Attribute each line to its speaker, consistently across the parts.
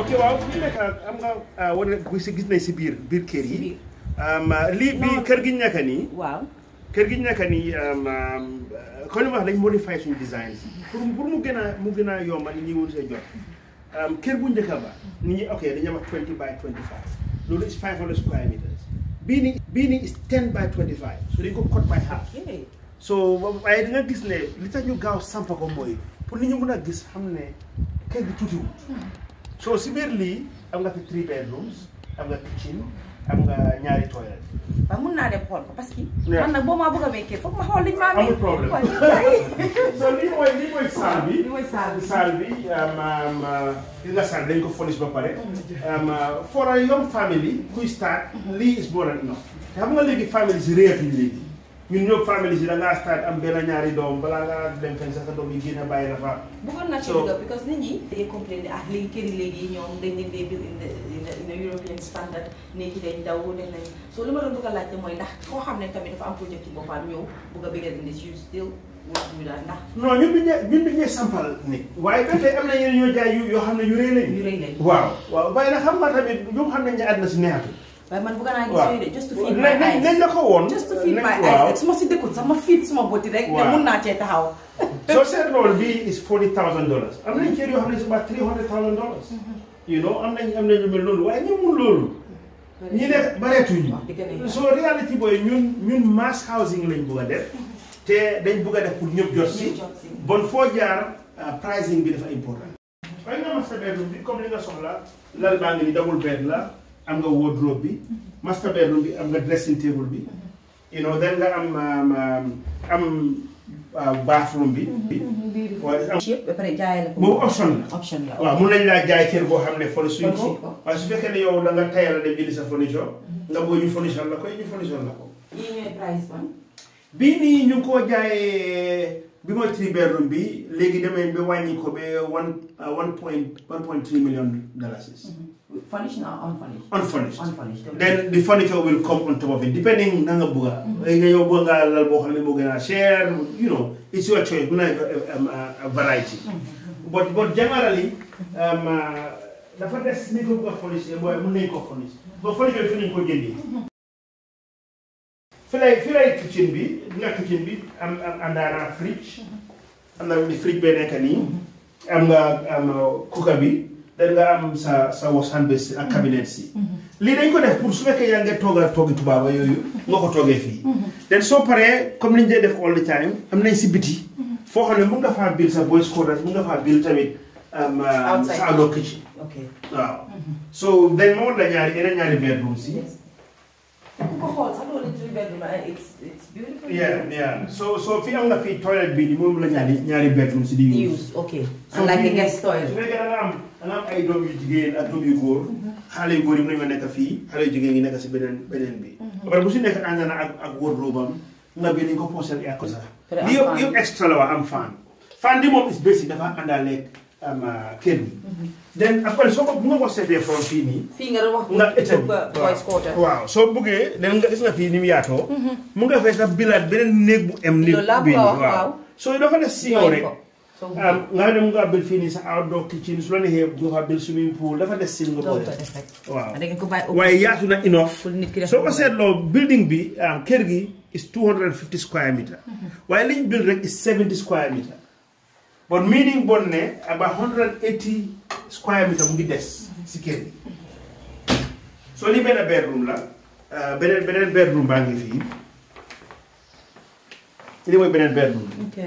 Speaker 1: ok waaw fi nekk am nga wane gis gis nañ si biir biir kër
Speaker 2: Si
Speaker 1: yi
Speaker 2: biir.
Speaker 1: lii bii
Speaker 2: Non.
Speaker 1: kër gi ñu nekk nii
Speaker 2: waaw
Speaker 1: kër gi ñu nekk nii kon li ma wax dañ modify suñu design pour pour mu gën a mu gën a yomb nit ñi wut see jot kër bu njëkk ba nit ñi ok dañuy wax 20 by 25 loolu is 500 square meters bii nii bii nii is 10 by 25 so dañ ko cut by half
Speaker 2: ok
Speaker 1: so waaye di nga gis ne li tax ñu gaaw sampa ko mooy pour nit ñi mën a gis xam ne kër gi tuutiwul so si biir lii am nga fi three bedrooms am nga kitchen am nga ñaari toilet
Speaker 2: waaw mun naa dem xool ko parce que
Speaker 1: Yeah.
Speaker 2: man nag boo maa bëgg a mekkee foog ma xool liñ maa
Speaker 1: amul problème so lii mooy lii mooy saal bi
Speaker 2: Lii mooy saal bi.
Speaker 1: saal bi gis nga saal dañ ko polish ba pare for a young family kuy start lii is more than enough te xam nga léegi famille si réetuñ léegi ñun ñëpp famille si da ngaa start am benn ñaari doom balaa ngaa dem fenn sax sa doom yi génn bàyyi la fa
Speaker 2: bëggoon naa ci
Speaker 1: So-
Speaker 2: dugg because nit ñi dañuy complain ah léegi kër yi léegi ñoom dañ leen dee build in the in the- in the European standard néegi dañ daw def nañ so li ma doon bëgg a laajte mooy ndax koo xam ne tamit dafa am projet ci boppam ñëw bëgg a bëggal indi you still want ñu daal ndax
Speaker 1: non ñun duñ ñee ñun duñ ñee sampal nit waaye ba tey am na yeneen ñoo jaay yu yoo xam ne yu rëy lañ
Speaker 2: yu rëy lañ
Speaker 1: waaw waaw waaye nag xam nga tamit ñoom xam nañ ne àddina si neexatu
Speaker 2: waaye man bëgg naa gis
Speaker 1: waaw
Speaker 2: yooyu de just to feed my
Speaker 1: nañ nañ nañ
Speaker 2: eyes
Speaker 1: la ko woon
Speaker 2: just to feed
Speaker 1: nañ-
Speaker 2: my
Speaker 1: waaw.
Speaker 2: eyes rek su ma si dëkkul sax ma feed suma bëti rek ne
Speaker 1: Waaw.
Speaker 2: mun naa cee taxaw
Speaker 1: soo seet loolu bii is forty thousand dollars am nañ kër yoo xam ne is about three hundred thousand dollars you know am nañ am nañ lu mel noonu waaye ñu mun loolu ñi nekk bareetuñ
Speaker 2: wax dëgg ne
Speaker 1: so reality booy ñun ñun mass housing lañ bugg a def te dañ bugg a def pour ñëpp jot si
Speaker 2: ñuy jot si
Speaker 1: bon foo jaar uh, pricing bi dafa important waaye nga master bedroom bi comme li nga soxla lal baa ngi ni double bed la am nga wardrobe bi master bedroom bi am nga dressing table bi you know then nga am um, um, am uh, bathroom bi waaye am
Speaker 2: yëpp ba pare jaay la ko
Speaker 1: boobu option la
Speaker 2: option la
Speaker 1: waaw mun nañ laa jaay kër boo xam ne foni suñ
Speaker 2: Furniture
Speaker 1: ko
Speaker 2: ko.
Speaker 1: waaye su fekkee ne yow da nga tayal a dem jëli sa furniture nga bëgg ñu furniture la ko ñu furniture la ko
Speaker 2: yii ñooy price man
Speaker 1: bii nii ñu ngi koo jaayee bi mooy three bedroom bi léegi demee ba wàññi ko ba one uh, one point one point three million dollars
Speaker 2: furnished na unfurnished
Speaker 1: unfurnished
Speaker 2: unfurnished
Speaker 1: then the furniture will come on top of it depending na nga bëgga léegi nga yow bëgg nga lal boo xam ne moo gën a cher you know it's your choice bu nekk um, a- a variety but but generally um, uh, dafa des ni ko bëgg a furnish mooy mën nañ ko furnish ba furniture fi nañ ko jëndee fi lay fi lay kitchen bi nga kitchen bi am am àndaana fridge am na ni fridge bee nekk nii am nga am cooker bi dan nga am sa sa wash hand basin ak cabinet si lii dañ ko def pour su fekkee yaa ngi tooga toogi tubaaba yooyu nga ko toogee fii den soo paree comme ni ñu dee def all the time am nañ si biti foo xam ne mun nga faa bil sa boys quarters mun nga faa bil tamit am
Speaker 2: Outside.
Speaker 1: sa outdoor kitchen
Speaker 2: ok
Speaker 1: waaw so then moo la ñaari yeneen ñaari bedroom si
Speaker 2: yes ku ko xool sax loolu three bedroom la it's it's beautiful
Speaker 1: yeah yeah so so fi am nga fii toilet bi ni moom la ñaari ñaari bedroom si di use
Speaker 2: use ok
Speaker 1: So
Speaker 2: unlike a
Speaker 1: bii-
Speaker 2: guest
Speaker 1: su
Speaker 2: toilet
Speaker 1: fekkee da nga am da nga am ay doom yu jigéen ak doom yu góor xale yu góor yi mën nañoo nekk fii xale yu jigéen yi nekk si beneen beneen bi ba pare bu si nekk ànd na ak ak wardrobe am nga bi nañ ko posel air ko sax
Speaker 2: Pare am
Speaker 1: li yëpp
Speaker 2: fan.
Speaker 1: yëpp extra la wax am fan fan bi moom is basic dafa àndaaleeg am kër bi then après soo ko bu nga ko seetee from fii nii
Speaker 2: fii nga doon wax
Speaker 1: nga état bi
Speaker 2: ba boys quarter
Speaker 1: waaw soo buggee den nga gis nga fii ni mu yaatoo mu nga fay sax bilaat beneen néeg bu em ni
Speaker 2: Loolu laa
Speaker 1: bii
Speaker 2: bëgg a
Speaker 1: nii
Speaker 2: wax, waaw.
Speaker 1: soo dafa des si yow rek
Speaker 2: so
Speaker 1: ah nga xam ne mu ngi bil fii nii sa outdoor kitchen su la neexee mu nga bil swimming pool dafa des si nga ko
Speaker 2: loolu ko
Speaker 1: def
Speaker 2: def rek
Speaker 1: waaw
Speaker 2: da ngeen ko bàyyi
Speaker 1: waaye yaatu na enough
Speaker 2: pour nit ki def
Speaker 1: soo ko seetloo building bi ah, kër gi is 250 square meter waaye liñ build rek is 70 square meter bon meaning bon ne about 180 square meter mu ngi des si kër gi soo lii benn bedroom la ah, beneen beneen bedroom baa ngi fii lii mooy beneen bedroom bi
Speaker 2: ok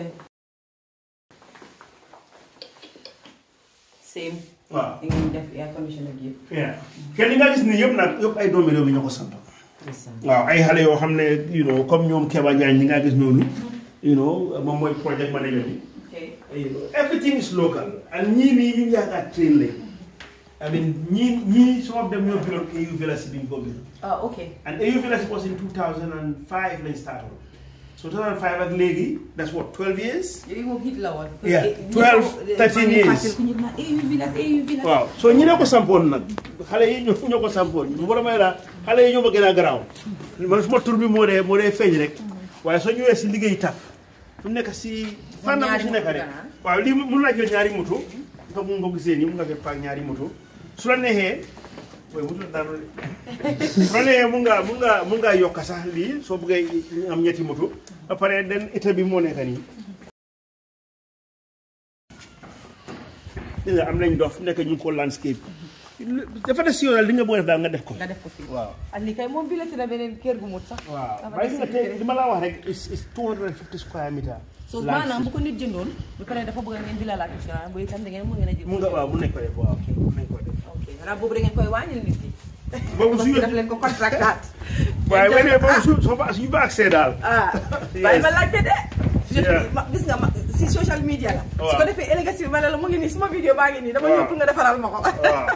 Speaker 2: same
Speaker 1: waaw
Speaker 2: di ngeen def air condition ak yëpp
Speaker 1: yeah kenn li nga gis ni yëpp nag yëpp ay doomi réew mi ñoo ko sant
Speaker 2: ndeysaan.
Speaker 1: waaw ay xale yoo xam ne you know comme ñoom Keba Njaañ ñi nga gis noonu you know moom mooy project manager bi
Speaker 2: ok
Speaker 1: you know everything is local and ñii nii ñu yaakaar train lañ I mean ñii ñii some of them ñoo biloon AU Village bi ñu ko bil
Speaker 2: ah ok
Speaker 1: and AU Village was in 2005 lañ start so 2005 ak léegi that's what 12 years
Speaker 2: yooyu moom hit la woon
Speaker 1: Yeah, 12, 13 years.
Speaker 2: ku ñu naan AU village AU village
Speaker 1: waaw soo ñi ne ko sampoon nag xale yi ñoo ñoo ko sampoon bu borom may la xale yi ñoo ma gën a garaaw man suma tur bi moo dee moo dee feeñ rek waaye soo ñëwee si liggéey taf fu nekk si fànn bu si nekk rek waaw lii mun naa jël ñaari moto nga mun nga gisee nii mun nga fee paak ñaari moto su la neexee mooy wutul dara de su la neexee mun ngaa mun ngaa mun ngaa yokk sax lii soo bëggee am ñetti moto ba pare den état bi moo nekk nii dégg nga am nañ dof nekk ñu ngi ko landscape dafa des si yoon li nga bëgg a def daal nga def ko
Speaker 2: nga def ko fii
Speaker 1: waaw
Speaker 2: ak lii kay moom bi la ci na beneen kër gu mut sax
Speaker 1: waaw
Speaker 2: dafa
Speaker 1: waaye
Speaker 2: des
Speaker 1: gis nga
Speaker 2: si
Speaker 1: tey
Speaker 2: kër.
Speaker 1: li ma laa wax rek is is 250 square meter
Speaker 2: so maanaam bu ko nit jëndoon bu paree dafa bëgg ngeen bilalaat assurance bu itam da ngeen mën ngeen a jël
Speaker 1: mun nga waaw mun nañ ko def waaw mun nañ ko def
Speaker 2: ok xanaa boobu da ngeen koy wàññil nit yi
Speaker 1: boobu
Speaker 2: parce
Speaker 1: su
Speaker 2: que daf leen ko contractaat
Speaker 1: waaye bu dee boobu su soo ba suñu ba accès daal
Speaker 2: ah
Speaker 1: Yes.
Speaker 2: bàyyi ma laajte de
Speaker 1: Yeah.
Speaker 2: ma gis nga ma si social media la su
Speaker 1: Waaw.
Speaker 2: ko defee ëllëg si ma ne la mu ngi nii suma vidéo baa ngi nii dama
Speaker 1: Waaw.
Speaker 2: ñëw pour nga defaral ma ko
Speaker 1: waaw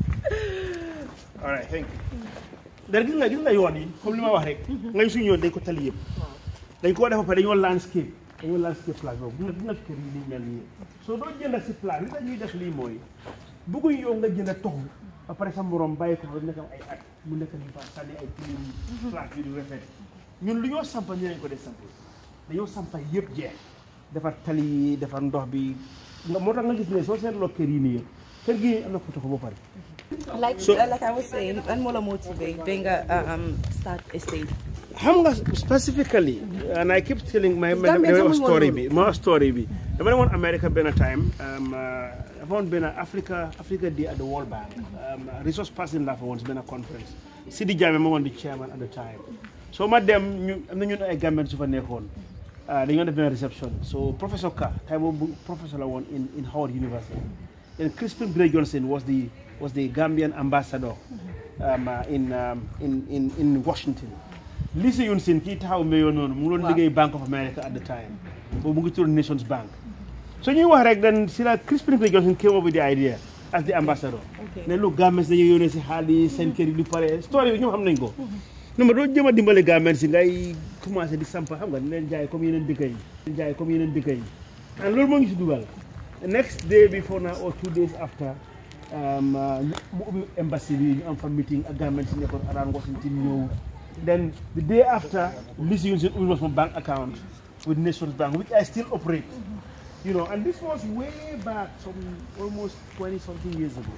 Speaker 1: all right thank you dara gis nga gis nga yoon yi comme li ma wax rek ngay suñu yoon dañ ko tali yëpp dañ koo def ba pare dañoo landscape dañoo landscape place boobu gis nga gis nga kër yi ni mel nii soo doo jënd si place li tax ñuy def lii mooy bëgguñ yow nga jënd toxu ba pare sa morom bàyyi ko fa nekk am ay at mu nekk ni fa sànni ay tilim place bi du rafet ñun lu ñoo sampa ñu lañ ko def samp dañoo sampa yëpp jeex defar tali yi defar ndox bi nga moo tax nga gis ne soo seetloo kër yi nii yëpp kër gi am na ko toxu ba pare
Speaker 2: like
Speaker 1: So-
Speaker 2: like I was saying lan moo la motivate ba nga um, start estate
Speaker 1: xam nga specifically and I keep telling my my
Speaker 2: Gambia
Speaker 1: dama
Speaker 2: xamuñ woon
Speaker 1: story
Speaker 2: loolu.
Speaker 1: bi ma story bi dama demoon America benn time um, uh, dafa woon benn Africa Africa Day at the World Bank um, resource person laa fa woon si benn conference Sidi Jammeh moo woon di chairman at the time so ma dem ñu am na ñun ay Gambian su fa nekkoon uh, dañoo def benn reception so professor Ka time boobu professor la woon in in Howard University and Crispin Gray Johnson was the was the Gambian ambassador um, uh, in, um, in in in Washington Lise Yun Sin kii taxaw mbéyoon noonu mu ngi doon
Speaker 2: Waaw.
Speaker 1: liggéey Bank of America at the time boobu mu ngi tudd Nations Bank so ñuy wax rek dan si la Crispin Gray Johnson came up with the idea as the ambassador
Speaker 2: Okay.
Speaker 1: ne lu Gambians dañuy yónnee si xaalis seen kër yi du pare story bi ñoom xam nañ ko non ma doo jëm a dimbale Gambians si ngay commencé di sampa xam nga di leen jaay comme yeneen dëkk yi di leen jaay comme yeneen dëkk yi and loolu moo ngi si dugal next day before now or two days after um, uh, mu ubbi embassy bi ñu am fa meeting ak Gambians si nekkoon around Washington ñëw then the day after Lise Yun Sin ubbi ma sama bank account with Nations Bank which I still operate you know and this was way back some almost 20 something years ago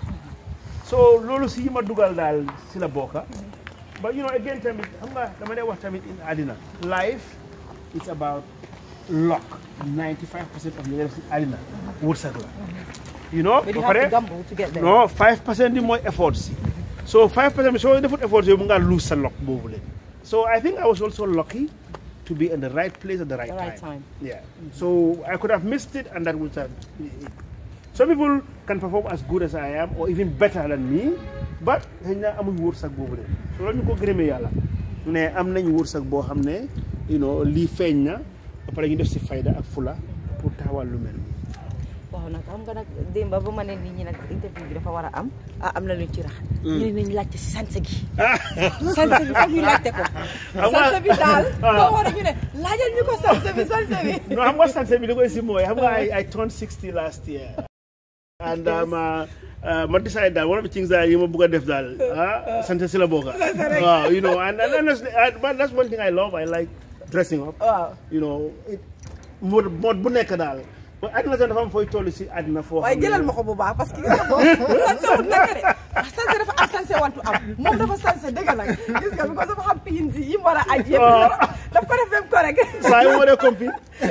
Speaker 1: so loolu si yi ma dugal daal si la bokka but you know again tamit xam nga dama dee wax tamit in àddina life it's about luck 95 percent of li nga def si àddina wërsëg la you know
Speaker 2: but you
Speaker 1: ba
Speaker 2: have
Speaker 1: pare
Speaker 2: to gamble to get there
Speaker 1: non 5 percent bi mooy effort si so 5 percent bi soo defut effort si mu ngaa lose sa luck boobu leen so I think I was also lucky to be in the right place at the right,
Speaker 2: The right time.
Speaker 1: Yeah. So I could have missed it, and that would have. Some people can perform as good as I am, or even better than me, but xëy na amuñ wërsëg boobu de so loolu ñu ko gërëmee yàlla ne am nañ wërsëg boo xam ne you know lii feeñ na ba pare ñu def si fayda ak fula pour taxawal lu mel nii.
Speaker 2: waaw nag xam nga nag démba ba ma ne nit ñi nag interview bi dafa war a am ah am na luñ ci rax ñu ne nañ laajte si sanse gi sanse bi foog ñu laajte ko
Speaker 1: nga-
Speaker 2: sanse bi daal
Speaker 1: ah.
Speaker 2: boo war a ñu ne laajal ñu ko sanse bi sanse bi
Speaker 1: non xam nga sanse bi li koy si mooy xam nga I, I turned 60 last year and um, uh, uh, ma decide daal one of the things daal yi ma bëgg a def daal ah sanse si la bokka waaw you know and, and honestly, I, but that's one thing I love I like dressing up
Speaker 2: waaw
Speaker 1: you know it mode mode bu nekk daal ba àddina sax dafa am fooy toll si àddina foo
Speaker 2: waaye
Speaker 1: xam ne-
Speaker 2: jëlal ma ko bu baax parce que gis nga boobu sanse wut nekk de ah sanse dafa am sanse wantu am moom dafa sanse dëgg nag gis nga bi ko dafa xam piin si yi mu war a aj yëpp daf ko def même correct
Speaker 1: saa yu ma dee compil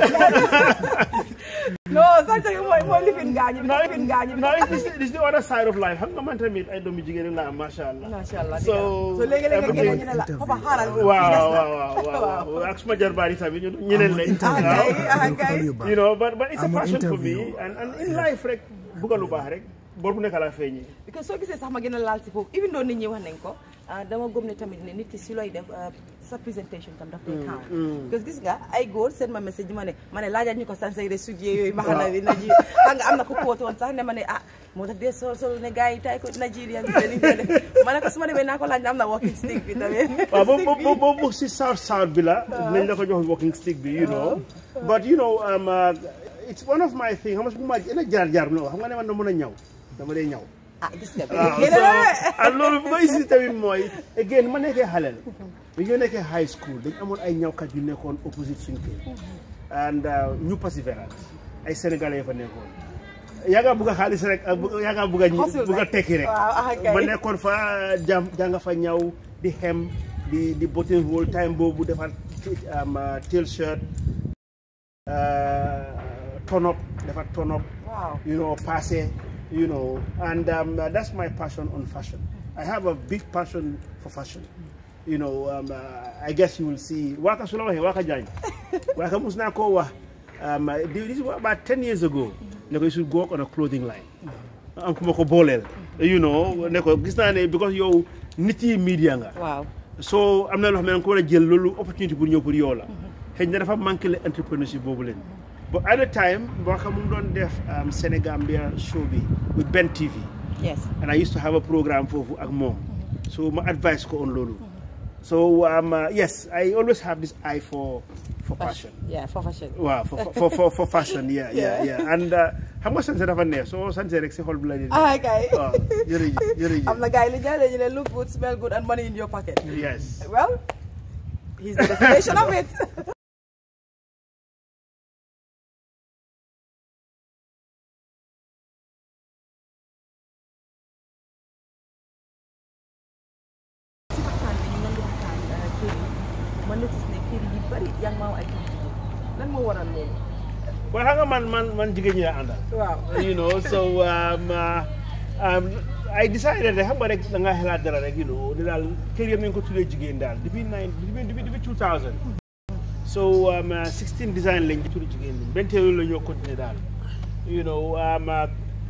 Speaker 2: non sanse bi mooy mooy lifin gaañu bi lifin gaañu bi
Speaker 1: no it's, it's, it's the other side of life xam nga man tamit ay doomi jigéen la am macha allah
Speaker 2: macha allah
Speaker 1: so
Speaker 2: so léegi-léegi nga génne ñu ne la foofa xaaral
Speaker 1: waaw waaw waaw waaw ak suma jarbaar yi tamit ñu ñeneen lañ
Speaker 2: ah kay ah kay
Speaker 1: you know but but it's a
Speaker 3: Amul
Speaker 1: passion for me
Speaker 3: interview.
Speaker 1: and and in life rek bugga lu baax rek bor bu nekk laa feeñee
Speaker 2: because soo gisee sax ma gën a laal si foofu even though nit ñi wax nañ ko ah, dama gëm ne tamit ne nit ki si looy def ah, sa présentation tam daf koy count because gis nga ay góor seen ma message ma ne ma ne laajal ñu ko sansay de sujee yooyu maxana bi naji xam nga am na ko kóotu woon sax ne ma ne ah moo tax dee sol sol ne gars yi tay ko Nigeria bi te li ñu def ma ne ko su ma demee naa ko laaj ne am na walking stick bi tamit
Speaker 1: waaw boobu boobu boobu si south south bi la dinañ la ko jox walking stick bi you know but you know um, uh, it's one of my thing xam nga bu ma ena jaar jaar bi xam nga ne man dama mën a ñaw dama dee ñaw
Speaker 2: ah gis nga
Speaker 1: waaw
Speaker 2: yéen
Speaker 1: so
Speaker 2: a
Speaker 1: ak loolu bu koy si tamit mooy again ma nekkee xaleel bi ñu nekkee high school dañ amoon ay ñawkat yu nekkoon opposite suñ kër and uh, ñu persévérance ay sénégalais yi fa nekkoon yaa nga bugg a xaalis rek ak bu- yaa nga bugg a
Speaker 2: Hustle
Speaker 1: bugg a
Speaker 2: rek.
Speaker 1: tekki rek
Speaker 2: Waaw, ah, kay.
Speaker 1: ma nekkoon fa jàng jàng fa ñaw di xem di di button hole time boobu defar am tail shirt turn up defar turn up
Speaker 2: Wow.
Speaker 1: you know passé you know and um, uh, that's my passion on fashion I have a big passion for fashion you know um, uh, I guess you will see Waka su la waxee Waka Jaañ Waka mus naa koo wax um, uh, this is about 10 years ago ne ko you should go on a clothing line am ku ma ko booleel you know ne ko gis naa ne because yow nit yi media nga
Speaker 2: Wow.
Speaker 1: so am na loo xam ne da nga ko war a jël loolu opportunité pour ñëw pour yow la xëy na dafa manqué le entrepreneurship boobu leen but at the time Waka mu ngi doon def um, Senegambia show bi with Ben TV
Speaker 2: Yes.
Speaker 1: and I used to have a programme foofu ak moom so ma advice ko on loolu so um, uh, yes I always have this eye for for fashion
Speaker 2: Yeah, for fashion.
Speaker 1: waaw for for for, for fashion yeah yeah yeah and uh, xam nga sanse dafa neex soo sanse rek si xol bi la di
Speaker 2: Ah, kay.
Speaker 1: waaw jërëjëf jërëjëf
Speaker 2: am na gars yi li ñu ne look good, smell good, and money in your pocket.
Speaker 1: yes
Speaker 2: Well, he's the definition of it. si waxtaan bi ñu ngi doon waxtaan kër yi ma notice ne kër yi bari yaa ngi ma ay kër yi lan moo waral loolu.
Speaker 1: waaye xam nga man man man jigéen ñi la àndal
Speaker 2: waaw.
Speaker 1: you know so um, uh, um, I decided rek xam nga rek da ngaa xelaat dara rek you know di daal kër yëpp nañu ko tuddee jigéen daal depuis nine depuis depuis depuis 2000 so um, uh, 16 design lañ tuddee jigéen ñi benn teel la ñoo continuer daal you know um, uh,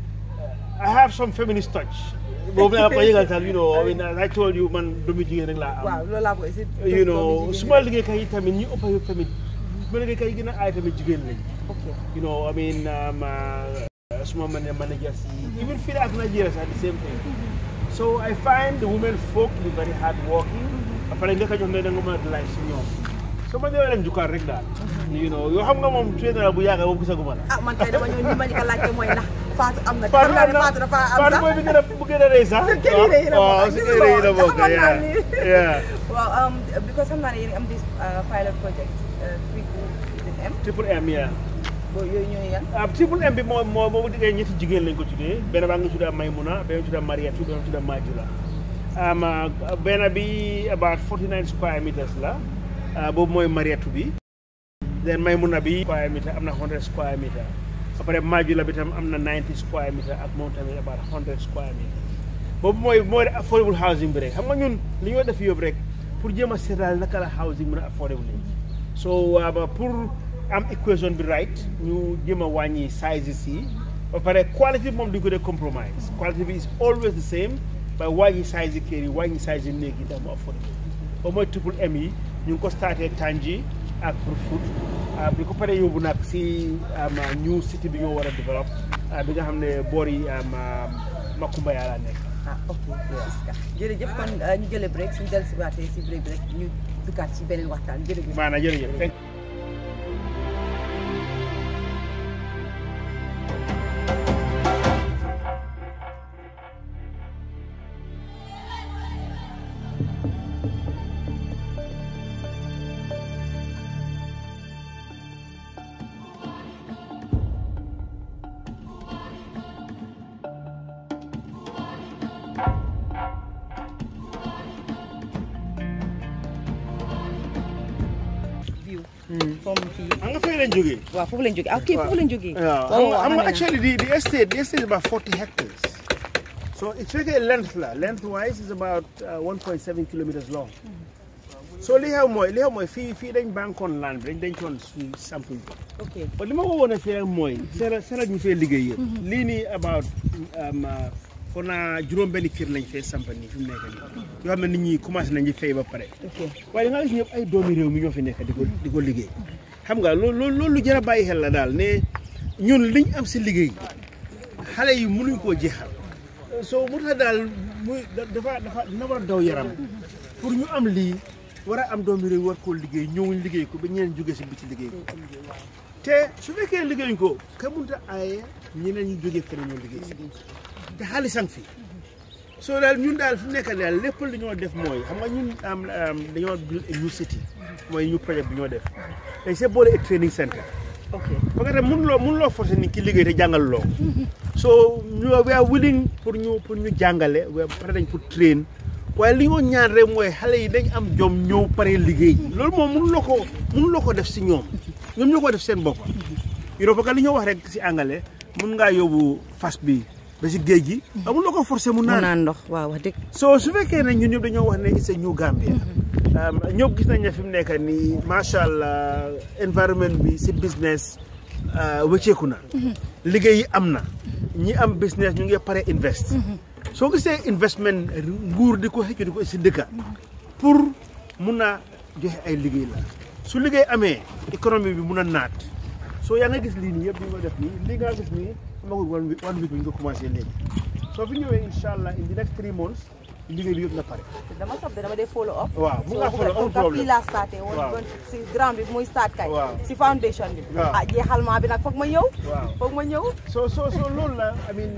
Speaker 1: I have some feminist touch boobu naa ko yëgal daal you know I mean as I told you man doomu jigéen rek laa am
Speaker 2: waaw loolu laa ko essayer.
Speaker 1: you know suma liggéeykat yi tamit ñi ëpp yëpp tamit suma liggéeykat yi gën a aay tamit jigéen lañ
Speaker 2: ok
Speaker 1: you know, I mean, um, uh, small man managers, even feel at Nigeria are the same thing. So I find the women folk to be very hardworking. Apparently, they can make them life senior. So ma ñëwee leen jukkaar rek daal. you know yoo xam nga moom tuye na la bu yàgg moom gisaguma la.
Speaker 2: ah man kay dama ñëw li ma ñu ko laajte mooy ndax Fatou am na.
Speaker 1: Fatou
Speaker 2: xam naa ne
Speaker 1: am na
Speaker 2: Fatou dafa am
Speaker 1: Fatou
Speaker 2: sax.
Speaker 1: mooy bi gën a bu gën a rëy sax.
Speaker 2: Sa kër yi rëy la bokk.
Speaker 1: waaw si kër yi la bokk
Speaker 2: Xamoon naa
Speaker 1: yeah.
Speaker 2: ni.
Speaker 1: yeah.
Speaker 2: waaw um, because xam naa ne yéen a am this uh, pilot project uh, three M
Speaker 1: triple M yeah.
Speaker 2: boo yooyu ñooy yan.
Speaker 1: ah triple M bi moo moo moo diggee ñetti jigéen lañ ko tuddee benn baa ngi tudd Maymuna benn tudd Mariatu benn tudd Majula um, uh, benn bi about 49 square meters la uh, boobu mooy Mariatu bi then Maymuna bi square meter am na 100 square meter après Majula bi tam am na 90 square meter ak moom tamit about 100 square meter boobu mooy mooy affordable housing bi rek xam nga ñun li ñoo def yóbbu rek pour jéem a seetal naka la housing mën a affordable so uh, pour am equation bi right ñu jéem a wàññi sizes yi ba pare quality bi moom duñ ko dee compromise quality bi is always the same ba wàññi size yi kër yi wàññi size yi néeg yi tam mu affordable ba mooy triple M yi ñu ngi ko starté Tanji ak pour foot bi ko paree yóbbu nag si new city bi ñoo war a développe bi nga xam ne boor yi Makumba yaa la nekk
Speaker 2: ah ok jërëjëf kon ñu jëlee break suñu dellusiwaatee si break bi rek ñu duggaat ci beneen waxtaan jërëjëf.
Speaker 1: maanaam jërëjëf
Speaker 2: view from fii
Speaker 1: xam nga fay lañ jógee
Speaker 2: waaw foofu lañ jógee ah ok foofu lañ jógee.
Speaker 1: waaw xam nga xam nga actually the the estate the estate is about 40 hectares so it's really length la length wise is about uh, 1.7 kilometers long so li xew mooy li xew mooy fii fii dañ bankoon land bi dañ dencoon suñ sample bi
Speaker 2: ok
Speaker 1: ba li ma ko woon a fii rek mooy sera sera ñu fee liggéey yëpp lii nii about um, uh, foog naa juróom benn kër lañ fee sampa nii fi mu nekk nii yoo xam ne nit ñi commencé nañu fay ba pare
Speaker 2: ok
Speaker 1: waaye da nga gis ñëpp ay doomi réew mi ñoo fi nekk di ko di ko liggéey xam nga loolu loolu loolu lu jar a bàyyi xel la daal ne ñun liñ am si liggéey xale yi mënuñ koo jeexal soo mu tax daal muy dafa dafa dina war a daw yaram pour ñu am lii war a am doomi réew war koo liggéey ñëwuñ liggéey ko ba ñeneen jógee si biti liggéey ko te su fekkee liggéeyuñ ko ka mënta aaye ñeneen ñu jógee feneen ñoo liggéey si te xaalisang fi soo daal ñun daal fi mu nekk daal lépp li ñoo def mooy xam nga ñun am dañoo build a new city mooy ñu projet bi ñoo def dañ see boole a training center
Speaker 2: ok
Speaker 1: parce que mënuloo mënuloo forcer nit ki liggéey te jàngal loo so ñu we are willing pour ñu pour ñu jàngale we are pare nañ pour train waaye li ñoo ñaan rek mooy xale yi dañ am jom ñëw pare liggéey loolu moom mënu la ko mënu la ko def si ñoom ñoom ñoo ko def seen bopp you know parce que li ñoo wax rek si angale mun ngaa yóbbu fas bi ba si géej gi amul la ko forcé mu
Speaker 2: mu
Speaker 1: naan
Speaker 2: naan ndox waaw wax dëgg
Speaker 1: so su fekkee ne ñun ñëpp dañoo wax ne it's a new Gambia ñëpp gis nañ ne fi mu nekk nii macha allah environment bi si business wëcceeku na liggéey yi am na ñi am business ñu ngi pare invest soo gisee investment nguur di ko xëccu di ko si dëkka pour mun a joxe ay liggéey la su liggéey amee économie bi mun a naat soo yaa nga gis lii nii yëpp li nga def nii lii nga gis nii amagul one week one week bi nga commencé léegi soo fi ñëwee incha allah in the next three months liggéey bi yëpp na pare
Speaker 3: dama sob de dama dee follow up
Speaker 1: waaw bu nga follow amul
Speaker 3: fii
Speaker 1: problème
Speaker 3: laa starté woon
Speaker 1: Waaw.
Speaker 3: woon si ground bi muy start kay
Speaker 1: Waaw.
Speaker 3: si foundation bi
Speaker 1: Waaw.
Speaker 3: ah jeexalmaa bi nag foog ma ñëw
Speaker 1: waaw
Speaker 3: foog ma ñëw
Speaker 1: so so so loolu la I mean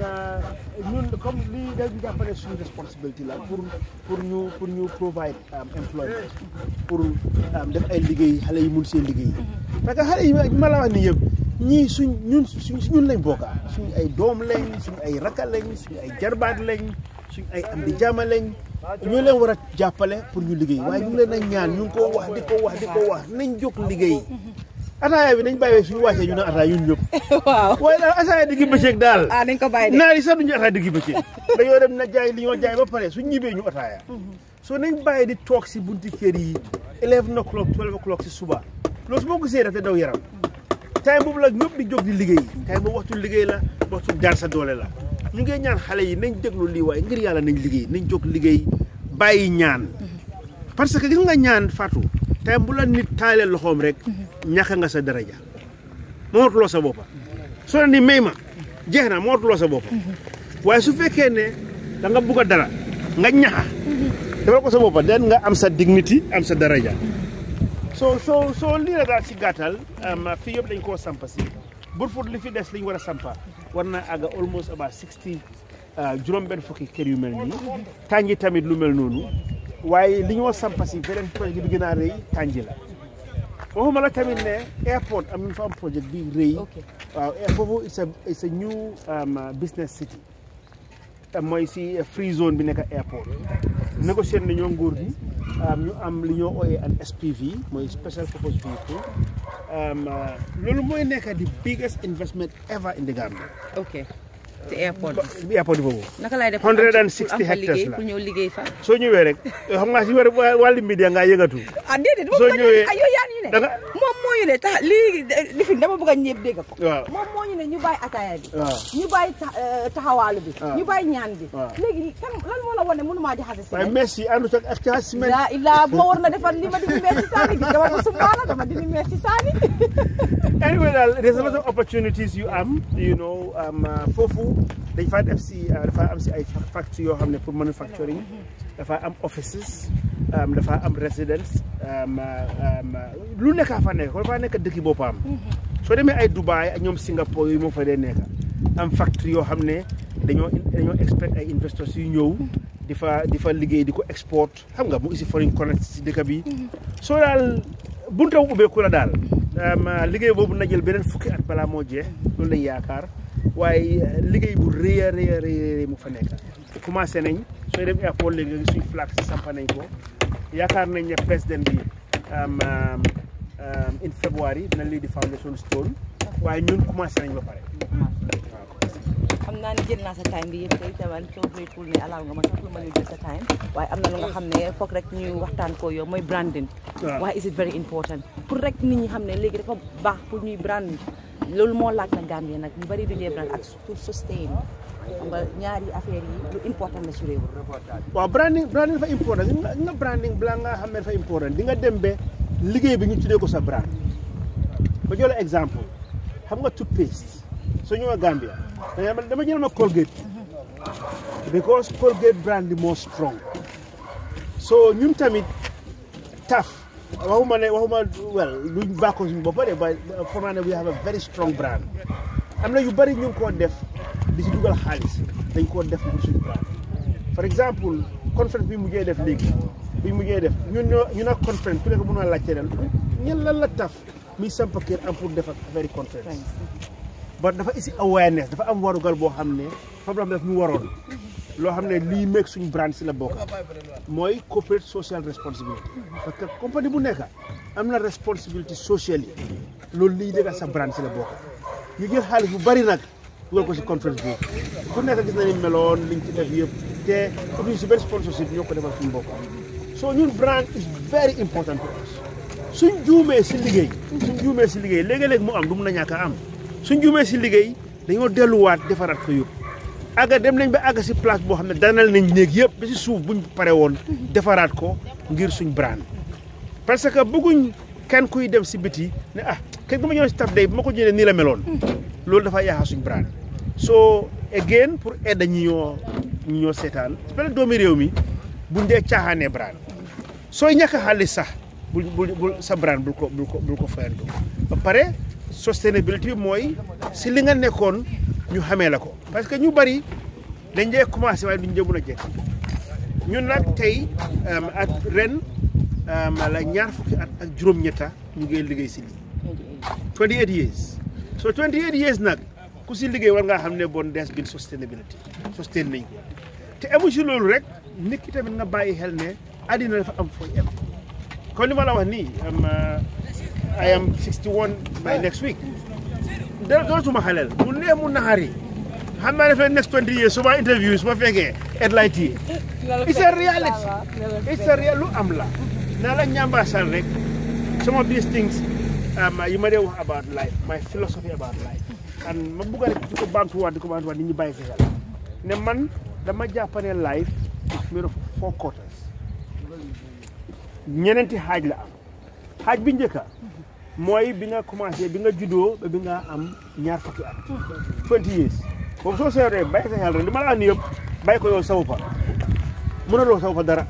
Speaker 1: ñun comme lii dañu jàppale suñu responsibility la pour pour ñu pour ñu provide um, employment pour um, def ay liggéey xale yi mun seen liggéey parce que xale yi ma ma la wax nii yëpp ñii suñ ñun suñ ñun lañ bokka suñ ay doom lañ suñ ay rakka lañ suñ ay jarbaat lañ suñ ay am di jaama lañ ñoo leen war a jàppale pour ñu liggéey waaye ñu ngi leen a ñaan ñu ngi ko wax di ko wax di ko wax nañ jóg liggéey ataaya bi nañ bàyyi suñu wàccee ñu ne ataaya ñun ñëpp
Speaker 3: waaw
Speaker 1: waaye daal ataaya diggi bëccëg daal
Speaker 3: ah nañ ko bàyyi de
Speaker 1: naari sax duñu ataaya diggi bëccëg dañoo dem na jaay li ñoo jaay ba pare suñ ñibbee ñu ataaya soo nañ bàyyi di toog si bunti kër yi eleven o'clock twelve o'clock si suba loolu su ma ko gisee daf daw yaram time boobu la ñëpp di jóg di liggéey time boobu waxtu liggéey la waxtu daan sa doole la ñu ngi ñaan xale yi nañ déglu lii waaye ngir yàlla nañ liggéey nañ jóg liggéey bàyyi ñaan parce que gis nga ñaan Fatou time bu la nit taalee loxoom rek ñàkk nga sa daraja moomatuloo sa boppa soo ne ni may ma jeex na moomatuloo sa boppa waaye su fekkee ne da nga bugg a dara nga ñaxa defal ko sa boppa den nga am sa dignity am sa daraja soo soo soo lii la daal si gàttal am fii yëpp dañ koo sampa si Brufut li fi des li ñu war a sampa war naa àgga almost about sixty juróom benn fukki kër yu mel nii tànji tamit lu mel noonu waaye li ñoo sampa si beneen projet bi gën a rëy tànji la waxuma la tamit ne airport am nañu fa am projet bi rëy
Speaker 3: ok
Speaker 1: waaw eh, foofu it's a it's a new um, uh, business city te mooy si free zone bi nekk airport négocier nañoo nguur gi um, ñu am li ñoo ooyee an SPV mooy special purpose vehicle um, uh, loolu mooy nekk di biggest investment ever in the Gambia
Speaker 3: ok te airport bi
Speaker 1: bi airport boobu
Speaker 3: naka lay def
Speaker 1: 160
Speaker 3: pour am fa
Speaker 1: hectares
Speaker 3: liggéey
Speaker 1: la.
Speaker 3: pour ñëw liggéey fa
Speaker 1: soo ñëwee rek xam nga si war wàllu media ngaa yëngatu
Speaker 3: ah déedéet
Speaker 1: Soo ñëwee-
Speaker 3: ay yow yaa ñu ne
Speaker 1: da nga
Speaker 3: moom moo ñu ne tax lii lifin dama bëgg a ñëpp dégg ko
Speaker 1: waaw
Speaker 3: moom moo ñu ne ñu bàyyi ataaya bi
Speaker 1: waaw
Speaker 3: ñu bàyyi tax- eh, taxawaalu bi
Speaker 1: waaw.
Speaker 3: ñu bàyyi ñaan bi
Speaker 1: waaw.
Speaker 3: léegi kan lan moo la wane mënumaa jaxase si
Speaker 1: waaye merci àndut ak ak caa semaine
Speaker 3: laa ilaa bu ma war na defar li ma dindi mees si saani gis dama ko sumbaala dama dindi mees si saani
Speaker 1: anyway daal there's a lot of opportunities yu am you know um, uh, foofu dañ faa def si uh, dafa am si ay fa- factory yoo xam ne pour manufacturing dafa am offices um, dafa am residence um, uh, um, uh, lu nekk fa nekk dafa nekk dëkki boppam soo demee ay Dubai ak ñoom Singapore yooyu moo fa dee nekk am factory yoo xam ne dañoo dañoo expect ay investors yu ñëw di fa di fa liggéey di ko export xam nga mu isi foreign currency si dëkk bi soo daal bunta bu ubbeeku la daal um, uh, liggéey boobu na jël beneen fukki at balaa moo jeex loolu lañ yaakaar waaye uh, liggéey bu rëy a rëy a rëy a rëy mu fa nekk commencé nañ sooy dem airport léegi nga gis suñ flag si sampa nañ ko yaakaar nañ ne président bi um, um, um, in February dina lii di foundation stone waaye ñun commencé nañ ba pare waaw
Speaker 3: xam naa ne jël naa sa time bi yëpp tey tamit soo grateful ne alaaw nga ma sax lu ma ñu jël sa time waaye am na lu nga xam ne foog rek ñu waxtaan ko yow mooy branding
Speaker 1: waaw.
Speaker 3: waaye is it very important pour rek nit ñi xam ne léegi dafa baax pour ñuy brand loolu moo laaj na Gambie nag ñu bari duñee brand ak pour sustain xam nga ñaari affaire yi lu important la ci réew
Speaker 1: waaw branding branding dafa important nga nga branding balaa nga xam ne dafa important di nga dem ba liggéey bi ñu tuddee ko sa brand ba jox la exemple xam nga toothpaste soo ñëwee Gambia dama dama jël ma Colgate because Colgate brand bi moo strong so ñun tamit taf waxuma ne waxuma well luñ bàkkoo suñu bopp de ba foog naa ne we have a very strong brand am na yu bari ñu ngi koo def di si dugal xaalis dañ koo def pour suñu brand par exemple conférence bi mujjee def léegi bi mujjee def ñun ñoo ñu nag conférence ku nekk mën naa laajte ren ñen lan la taf muy samp kër am pour def ak affaire conférence ba dafa isi awareness dafa am warugal boo xam ne problème daf ñu waroon loo xam ne lii meeg suñu brand si la bokk mooy corporate social responsibility parce que compagnie bu nekk am na responsibility sociale yi loolu lii dëgg sa brand si la bokk ñu jël xaalis bu bari nag dugal ko si conference bi ku nekk gis nañu meloon liñ ci def yëpp te utuñ si benn sponsorship ñoo ko defal suñu bopp so ñun brand is very important to us suñ juumee si liggéey suñ juumee si liggéey léegi-léeg mu am du mun a ñàkk a am suñ juumee si liggéey dañoo delluwaat defaraat ko yëpp àgga dem nañ ba àgga si place boo xam ne danal nañ néeg yëpp ba si suuf buñ pare woon defaraat ko ngir suñ brand parce que bëgguñ kenn kuy dem si biti ne ah kenn bu ma ñëw si taf day bu ma ko jëlee nii la meloon loolu dafa yaaxa suñ brand so again pour aider ñi ñoo ñi ñoo seetaan benn doomi réew mi buñ dee caaxaanee brand sooy ñàkk xaalis sax bul bul bul sa brand bul ko bul ko bul ko fayantu ba pare sustainability mooy si li nga nekkoon ñu xamee la ko parce que ñu bari dañ dee commencé waaye duñ dee mën a jekk ñun nag tey at ren la ñaar fukki at ak juróom-ñetta ñu ngi liggéey si lii 28 years so 28 years nag ku si liggéey war ngaa xam ne bon des bin sustainability sustain nañ ko te amu si loolu rek nit ki tamit nga bàyyi xel ne àddina dafa am fooy am kon li ma la wax nii I am 61 by next week dara dootuma xaleel mu neex mu naxari xam naa dafay next 20 years su ma interview su ma fekkee headlight yi it's a reality it's a real lu am la naa la ñambaasal rek some of these things yi ma dee wax about life my philosophy about life and ma bugg rek di ko baamtuwaat di ko baamtuwaat nit ñi bàyyi fi xel ne man dama jàpp ne life is made of four quarters ñeneenti xaaj la am xaaj bi njëkka mooy bi nga commencé bi nga juddoo ba bi nga am ñaar fukki at 20 years boobu soo seetee bàyyi sa xel rek li ma la wax nii yëpp bàyyi ko yow sawu fa mënuloo sawu fa dara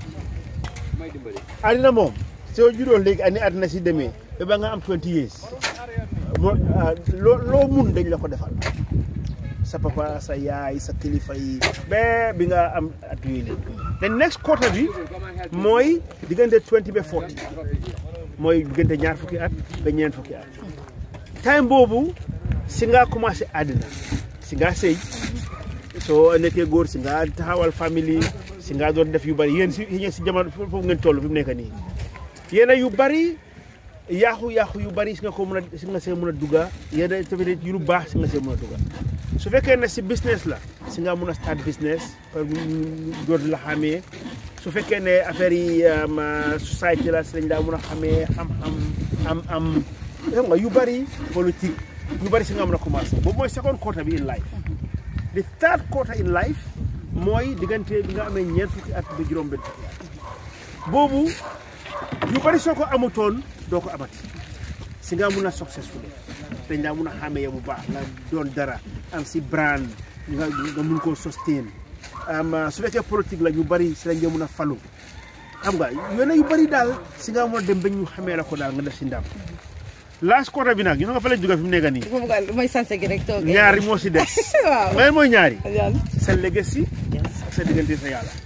Speaker 1: àddina moom soo juddoo léegi ani àddina si demee ba ba nga am 20 years moo loo loo mun dañ la ko defal sa papa sa yaay sa kilifa yi ba bi nga am at yooyu léegi the next quarter bi mooy diggante 20 ba 40 mooy diggante ñaar fukki at ba ñeent fukki at time boobu si nga commencé àddina si nga sëy soo nekkee góor si nga taxawal famille si nga doon def yu bari yéen si yéen si jamono foofu ngeen toll fi mu nekk nii yéen yu bari yaaxu-yaaxu yu bari si nga ko mën a si nga see mën a dugga yéen tamit yu lu baax si nga see mën a dugga su fekkee ne si business la si nga mën a start business par door la xamee su fekkee ne affaire yi société la si lañ daa mën a xamee xam-xam am am xam nga yu bari politique yu bari si nga mën a commencé boobu mooy second quarter bi in life the third quarter in life mooy diggante bi nga amee ñeent fukki at ba juróom benn fukki at boobu yu bari soo ko amutoon doo ko amati si nga mun a successful dañ daa mun a xàmmee bu baax nga doon dara am si brand nga nga mun koo sustain am su fekkee politique la ñu bari si lañ nga mun a falu xam nga yone yu bari daal si nga mun a dem ba ñu xamee la ko daal nga def si ndam last quarter bi nag ñu nga fa lañ jóge fi mu nekk nii
Speaker 3: mooy sanse gi rek toog
Speaker 1: ñaari moo si des
Speaker 3: waaw
Speaker 1: may mooy ñaari
Speaker 3: yan
Speaker 1: sa legacy ak sa diggante sa yàlla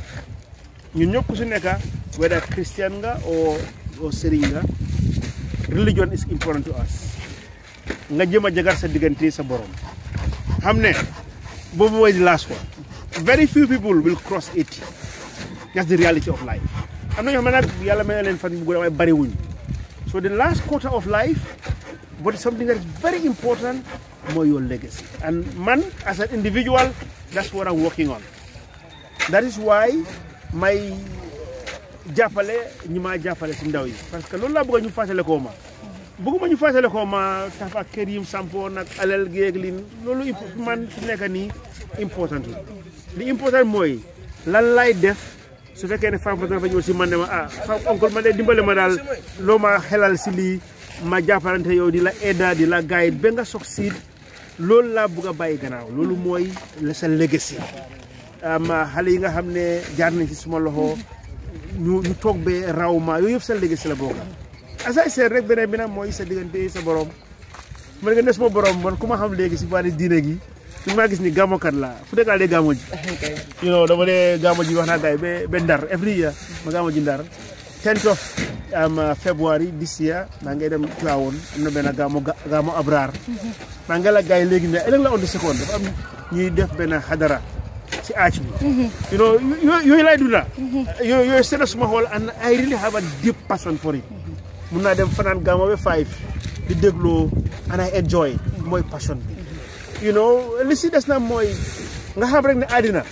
Speaker 1: ñun ñëpp ku si nekk whether Christian nga o o sëriñ nga religion is important to us nga jëm a jagar sa diggante sa borom xam ne boobu mooy the last one very few people will cross 80 that's the reality of life am na ñoo xam ne nag yàlla may na leen fan bu gudd waaye bari wuñ so the last quarter of life but something that is very important mooy your legacy and man as an individual that's what I'm working on that is why may jàppale ñi maa jàppale si ndaw yi parce que loolu laa bëgg ñu fàttale koo ma bëgguma ñu fàttale koo ma taf ak kër yim sampoon ak alal géeg lin loolu imp- man fi nekk nii important li important mooy lan lay def su fekkee ne femme dafa ñëw si man ne ma ah femme oncle ma de dimbale ma daal loo ma xelal si lii ma jàppalante yow di la aida di la guide ba nga succeed loolu laa bëgg a bàyyi gannaaw loolu mooy la sa legacy am xale yi nga xam ne jaar nañ ci suma loxo ñu ñu toog be raw ma yooyu yëpp sa legacy la bokk asay seet rek beneen bi nag mooy sa diggante sa borom man nga ne suma borom man ku ma xam léegi si wàllu diine gi su ma gis ni gàmmokat la fu nekk laa dee gàmmo ji you know dama dee gàmmo ji wax naa gars yi ba ba ndar every year ma gàmmo ji ndar tenth of am February this year maa ngay dem Tivaouane am na benn gaamu gaamu Abraar maa ngi la gars yi léegi ne ëllëg la on the second dafa am ñuy def benn xadara si aac bi you know yooyu yooyu laay dunda yooyu yooyu seet suma xool and I really have a deep passion for it mun naa dem fanaan gaamu ba five di dégloo and I enjoy mooy passion bi you know li si des na mooy nga xam rek ne àddina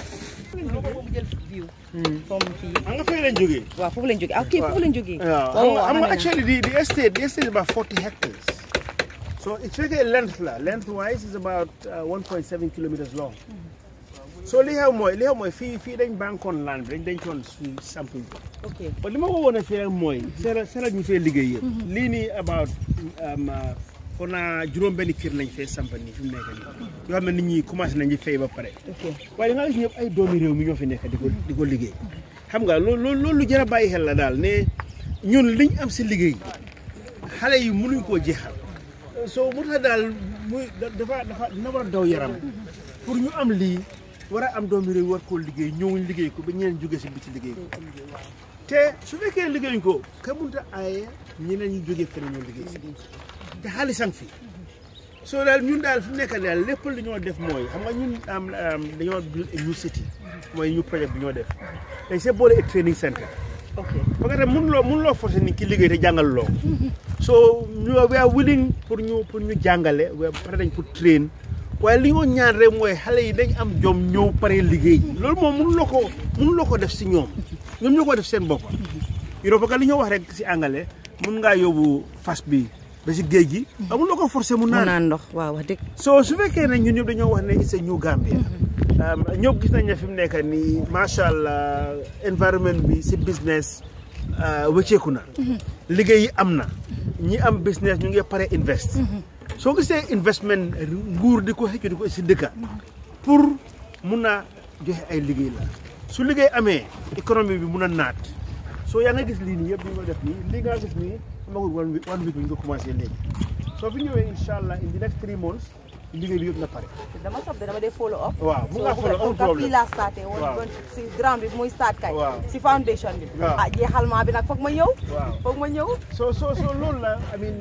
Speaker 3: jël view from fii
Speaker 1: xam nga fay leen jógee
Speaker 3: waaw foofu lañ jógee ah ok foofu lañ jógee
Speaker 1: waaw xam nga xam nga actually the the estate the estate is about 40 hectares so it's really length la length wise is about uh, 1.7 kilometers long so li xew mooy li xew mooy fii fii dañ bankoon land bi dañ dencoon suñu sample bi
Speaker 3: ok
Speaker 1: ba li ma ko woon a fii rek mooy seera seera ñu fee liggéey yëpp lii nii about um, uh, foog naa juróom benn kër lañ fee sampa nii fi mu nekk nii yoo xam ne nit ñi commencé nañ di fay ba pare
Speaker 3: ok
Speaker 1: waaye da nga gis ñëpp ay doomi réew mi ñoo fi nekk di ko di ko liggéey xam nga loolu loolu loolu lu jar a bàyyi xel la daal ne ñun liñ am si liggéey xale yi mënuñ koo jeexal soo mu tax daal muy dafa dafa dina war a daw yaram pour ñu am lii war a am doomi réew war koo liggéey ñëwuñ liggéey ko ba ñeneen jóge si biti liggéey ko te su fekkee liggéeyuñ ko ka munta aaye ñeneen ñu jógee feneen ñoo liggéey si te xaalisang fi soo daal ñun daal fi mu nekk daal lépp li ñoo def mooy xam nga ñun am dañoo build a new city mooy ñu projet bi ñoo def dañ see boole a training center
Speaker 3: ok
Speaker 1: parce que mënuloo mënuloo forcer nit ki liggéey te jàngal loo so ñu we are willing pour ñu pour ñu jàngale we pare dañ pour train waaye li ñoo ñaan rek mooy xale yi dañ am jom ñëw pare liggéey loolu moom mënuloo ko mënuloo ko def si ñoom ñoom ñoo ko def seen bopp you know parce que li ñoo wax rek si angale mun ngaa yóbbu fas bi ba si géej gi amuloo ko forcer mu
Speaker 3: mu
Speaker 1: naan
Speaker 3: naan ndox waaw wax dëgg
Speaker 1: so su fekkee ne ñun ñëpp dañoo wax ne it's a new Gambia ñëpp gis nañ ne fi mu nekk nii macha allah environnement bi si business wëcceeku na liggéey yi am na ñi am business ñu ngi pare invest soo gisee investment nguur di ko xëccu di ko si dëkka pour mun a joxe ay liggéey la su liggéey amee économie bi mun a naat soo yaa nga gis lii nii yëpp ñu nga def nii lii nga gis nii amagul one week one week bi ñu ko commencé léegi soo fi ñëwee incha allah in the next three months liggéey bi yëpp na pare
Speaker 3: dama sob de dama dee follow up
Speaker 1: waaw mu nga follow amul
Speaker 3: fii
Speaker 1: problème
Speaker 3: laa starté woon
Speaker 1: Waaw.
Speaker 3: woon si ground bi muy start kay
Speaker 1: Waaw.
Speaker 3: si foundation bi
Speaker 1: Waaw.
Speaker 3: ah jeexalmaa bi nag foog ma ñëw
Speaker 1: waaw
Speaker 3: foog ma ñëw
Speaker 1: so so so loolu la I mean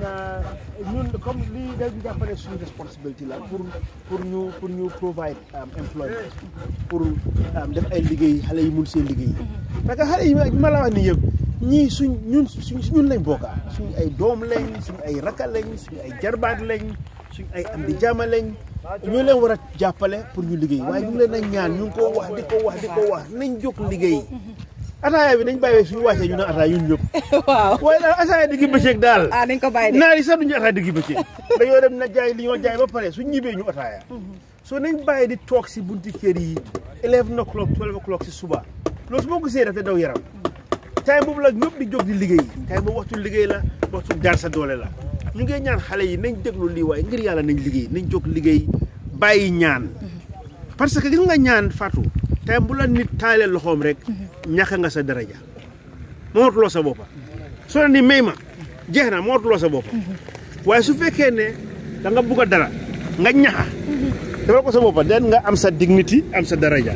Speaker 1: ñun comme lii dañu jàppale suñu responsibility la pour pour ñu pour ñu provide um, employment pour um, def ay liggéey xale yi mun seen liggéey parce que xale yi ma la wax ni yëpp ñii suñ ñun suñ ñun lañ bokka suñ ay doom lañ suñ ay rakka lañ suñ ay jarbaat lañ suñ ay am di jaama lañ ñoo leen war a jàppale pour ñu liggéey waaye ñu ngi leen a ñaan ñu ngi ko wax di ko wax di ko wax nañ jóg liggéey ataaya bi nañ bàyyi suñu wàccee ñu ne ataaya ñun ñëpp
Speaker 3: waaw
Speaker 1: waaye daal ataaya diggi bëccëg daal
Speaker 3: ah nañ ko bàyyi de
Speaker 1: naar yi sax duñu ataaya diggi bëccëg dañoo dem na jaay li ñoo jaay ba pare su ñibbee ñu ataaya soo nañ bàyyi di toog si bunti kër yi eleven o'clock twelve o'clock si suba loolu su ma ko gisee daf te daw yaram time boobu la ñëpp di jóg di liggéey time boobu waxtu liggéey la waxtu daan sa doole la ñu ngi ñaan xale yi nañ déglu lii waaye ngir yàlla nañ liggéey nañ jóg liggéey bàyyi ñaan parce que gis nga ñaan Fatou time bu la nit taalee loxoom rek ñàkk nga sa daraja moomatuloo sa boppa soo ne ni may ma jeex na moomatuloo sa boppa waaye su fekkee ne da nga bugg a dara nga ñaxa defal ko sa boppa den nga am sa dignity am sa daraja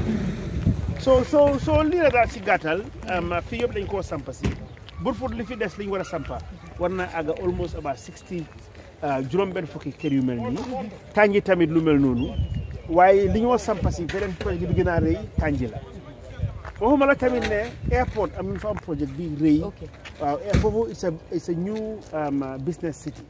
Speaker 1: soo soo soo lii la daal si gàttal am fii yëpp dañ koo sampa si Brufut li fi des liñ war a sampa war na àgga almost about sixty juróom benn fukki kër yu mel nii tànji tamit lu mel noonu waaye li ñoo sampa si beneen projet bi gën a rëy tànji la waxuma la tamit ne airport am nañ fa am projet bi rëy
Speaker 3: ok
Speaker 1: waaw eh, foofu it's a it's a new um, uh, business city